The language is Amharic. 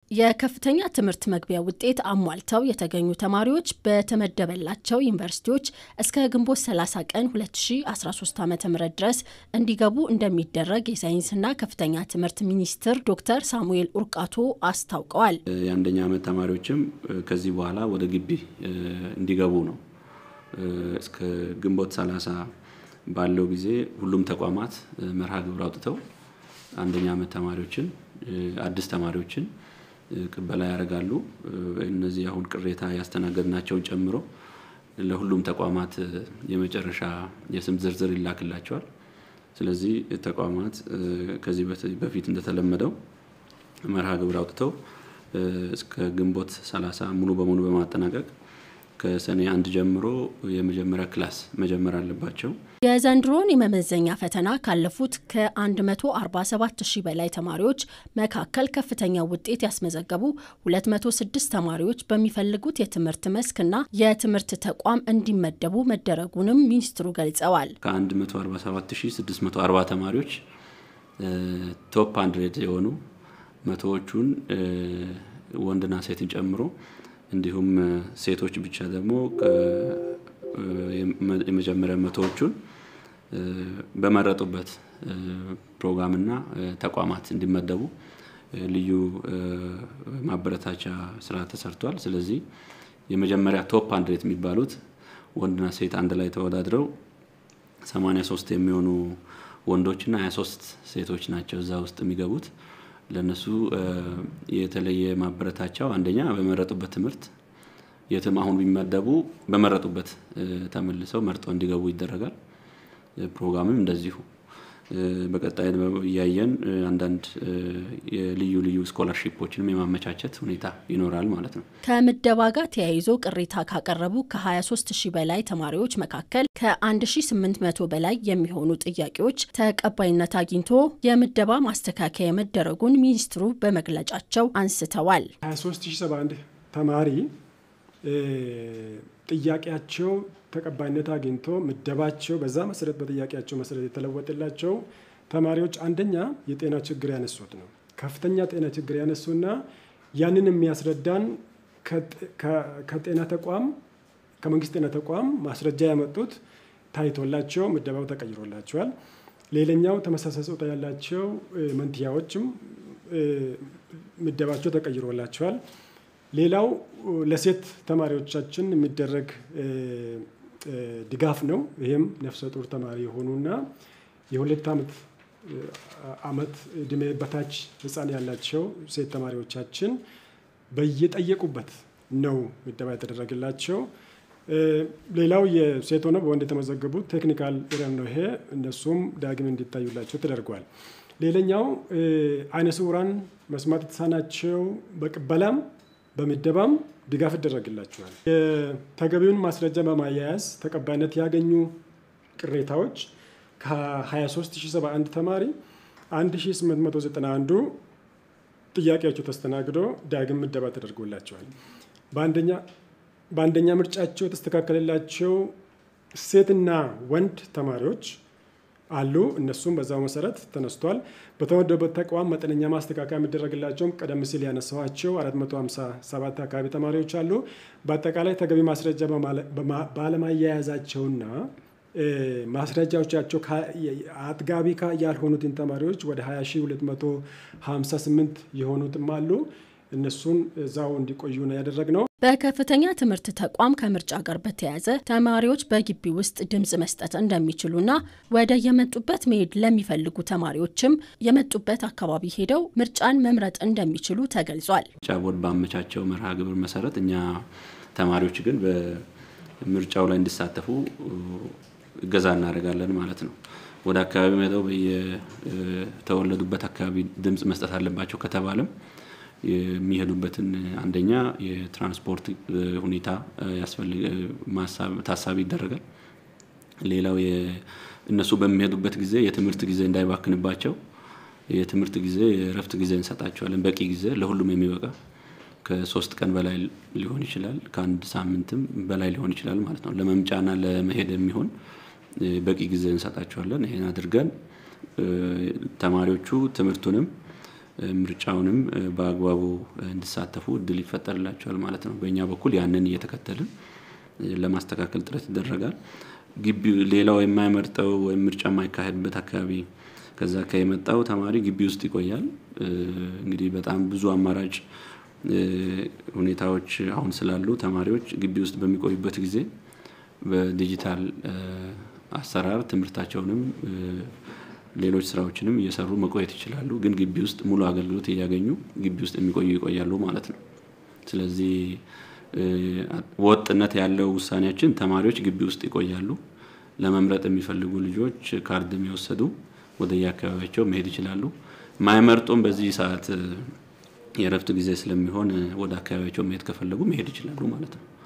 የከፍተኛ ትምህርት መግቢያ ውጤት አሟልተው የተገኙ ተማሪዎች በተመደበላቸው ዩኒቨርሲቲዎች እስከ ግንቦት 30 ቀን 2013 ዓ ም ድረስ እንዲገቡ እንደሚደረግ የሳይንስና ከፍተኛ ትምህርት ሚኒስትር ዶክተር ሳሙኤል ኡርቃቶ አስታውቀዋል። የአንደኛ ዓመት ተማሪዎችም ከዚህ በኋላ ወደ ግቢ እንዲገቡ ነው። እስከ ግንቦት 30 ባለው ጊዜ ሁሉም ተቋማት መርሃ ግብር አውጥተው አንደኛ ዓመት ተማሪዎችን አዲስ ተማሪዎችን ቅበላ ያደርጋሉ። እነዚህ አሁን ቅሬታ ያስተናገድናቸውን ጨምሮ ለሁሉም ተቋማት የመጨረሻ የስም ዝርዝር ይላክላቸዋል። ስለዚህ ተቋማት ከዚህ በፊት እንደተለመደው መርሃ ግብር አውጥተው እስከ ግንቦት 30 ሙሉ በሙሉ በማጠናቀቅ ከሰኔ አንድ ጀምሮ የመጀመሪያ ክላስ መጀመር አለባቸው። የዘንድሮን የመመዘኛ ፈተና ካለፉት ከ147 ሺህ በላይ ተማሪዎች መካከል ከፍተኛ ውጤት ያስመዘገቡ 206 ተማሪዎች በሚፈልጉት የትምህርት መስክና የትምህርት ተቋም እንዲመደቡ መደረጉንም ሚኒስትሩ ገልጸዋል። ከ147640 ተማሪዎች ቶፕ አንድሬድ የሆኑ መቶዎቹን ወንድና ሴትን ጨምሮ እንዲሁም ሴቶች ብቻ ደግሞ የመጀመሪያ መቶዎቹን በመረጡበት ፕሮግራምና ተቋማት እንዲመደቡ ልዩ ማበረታቻ ስራ ተሰርቷል። ስለዚህ የመጀመሪያ ቶፕ አንድሬት የሚባሉት ወንድና ሴት አንድ ላይ ተወዳድረው 83 የሚሆኑ ወንዶችና 23 ሴቶች ናቸው እዛ ውስጥ የሚገቡት። ለነሱ የተለየ ማበረታቻው አንደኛ በመረጡበት ትምህርት የትም አሁን ቢመደቡ በመረጡበት ተመልሰው መርጠው እንዲገቡ ይደረጋል። ፕሮግራምም እንደዚሁ በቀጣይ እያየን አንዳንድ የልዩ ልዩ ስኮላርሺፖችንም የማመቻቸት ሁኔታ ይኖራል ማለት ነው። ከምደባ ጋር ተያይዞ ቅሬታ ካቀረቡ ከ23 ሺህ በላይ ተማሪዎች መካከል ከ1800 በላይ የሚሆኑ ጥያቄዎች ተቀባይነት አግኝቶ የምደባ ማስተካከያ መደረጉን ሚኒስትሩ በመግለጫቸው አንስተዋል። 23071 ተማሪ ጥያቄያቸው ተቀባይነት አግኝቶ ምደባቸው በዛ መሰረት በጥያቄያቸው መሰረት የተለወጠላቸው ተማሪዎች አንደኛ የጤና ችግር ያነሱት ነው። ከፍተኛ ጤና ችግር ያነሱና ያንን የሚያስረዳን ከጤና ተቋም ከመንግስት ጤና ተቋም ማስረጃ ያመጡት ታይቶላቸው ምደባው ተቀይሮላቸዋል። ሌላኛው ተመሳሳይ ጾታ ያላቸው መንትያዎችም ምደባቸው ተቀይሮላቸዋል። ሌላው ለሴት ተማሪዎቻችን የሚደረግ ድጋፍ ነው። ይህም ነፍሰ ጡር ተማሪ የሆኑና የሁለት ዓመት ዓመት እድሜ በታች ህፃን ያላቸው ሴት ተማሪዎቻችን በየጠየቁበት ነው ምደባ የተደረገላቸው። ሌላው የሴት ሆነው በወንድ የተመዘገቡት ቴክኒካል ኤሪያ ነው። ይሄ እነሱም ዳግም እንዲታዩላቸው ተደርጓል። ሌላኛው አይነ ስውራን መስማት የተሳናቸው በቅበላም በምደባም ድጋፍ ይደረግላቸዋል። የተገቢውን ማስረጃ በማያያዝ ተቀባይነት ያገኙ ቅሬታዎች ከ23071 ተማሪ 1891 ጥያቄያቸው ተስተናግዶ ዳግም ምደባ ተደርጎላቸዋል። በአንደኛ ምርጫቸው የተስተካከለላቸው ሴትና ወንድ ተማሪዎች አሉ። እነሱም በዛው መሰረት ተነስቷል። በተመደቡበት ተቋም መጠነኛ ማስተካከያ የሚደረግላቸውም ቀደም ሲል ያነሳኋቸው 457 አካባቢ ተማሪዎች አሉ። በአጠቃላይ ተገቢ ማስረጃ ባለማያያዛቸውና ማስረጃዎቻቸው አጥጋቢ ያልሆኑትን ተማሪዎች ወደ 20258 የሆኑትም አሉ። እነሱን እዛው እንዲቆዩ ነው ያደረግነው። በከፍተኛ ትምህርት ተቋም ከምርጫ ጋር በተያያዘ ተማሪዎች በግቢ ውስጥ ድምፅ መስጠት እንደሚችሉና ወደ የመጡበት መሄድ ለሚፈልጉ ተማሪዎችም የመጡበት አካባቢ ሄደው ምርጫን መምረጥ እንደሚችሉ ተገልጿል። ምርጫ ቦርድ ባመቻቸው መርሃ ግብር መሰረት እኛ ተማሪዎች ግን በምርጫው ላይ እንዲሳተፉ እገዛ እናደርጋለን ማለት ነው። ወደ አካባቢ ሄደው የተወለዱበት አካባቢ ድምፅ መስጠት አለባቸው ከተባለም የሚሄዱበትን አንደኛ የትራንስፖርት ሁኔታ ታሳቢ ይደረጋል። ሌላው እነሱ በሚሄዱበት ጊዜ የትምህርት ጊዜ እንዳይባክንባቸው የትምህርት ጊዜ የእረፍት ጊዜ እንሰጣቸዋለን። በቂ ጊዜ ለሁሉም የሚበቃ ከሶስት ቀን በላይ ሊሆን ይችላል፣ ከአንድ ሳምንትም በላይ ሊሆን ይችላል ማለት ነው። ለመምጫና ለመሄድ የሚሆን በቂ ጊዜ እንሰጣቸዋለን። ይሄን አድርገን ተማሪዎቹ ትምህርቱንም ምርጫውንም በአግባቡ እንዲሳተፉ እድል ይፈጠርላቸዋል ማለት ነው። በእኛ በኩል ያንን እየተከተልን ለማስተካከል ጥረት ይደረጋል። ግቢ ሌላው የማይመርጠው ወይም ምርጫ የማይካሄድበት አካባቢ ከዛ ከየመጣው ተማሪ ግቢ ውስጥ ይቆያል። እንግዲህ በጣም ብዙ አማራጭ ሁኔታዎች አሁን ስላሉ ተማሪዎች ግቢ ውስጥ በሚቆዩበት ጊዜ በዲጂታል አሰራር ትምህርታቸውንም ሌሎች ስራዎችንም እየሰሩ መቆየት ይችላሉ። ግን ግቢ ውስጥ ሙሉ አገልግሎት እያገኙ ግቢ ውስጥ የሚቆዩ ይቆያሉ ማለት ነው። ስለዚህ ወጥነት ያለው ውሳኔያችን ተማሪዎች ግቢ ውስጥ ይቆያሉ። ለመምረጥ የሚፈልጉ ልጆች ካርድም የወሰዱ ወደ የአካባቢያቸው መሄድ ይችላሉ። ማይመርጡም በዚህ ሰዓት የእረፍት ጊዜ ስለሚሆን ወደ አካባቢያቸው መሄድ ከፈለጉ መሄድ ይችላሉ ማለት ነው።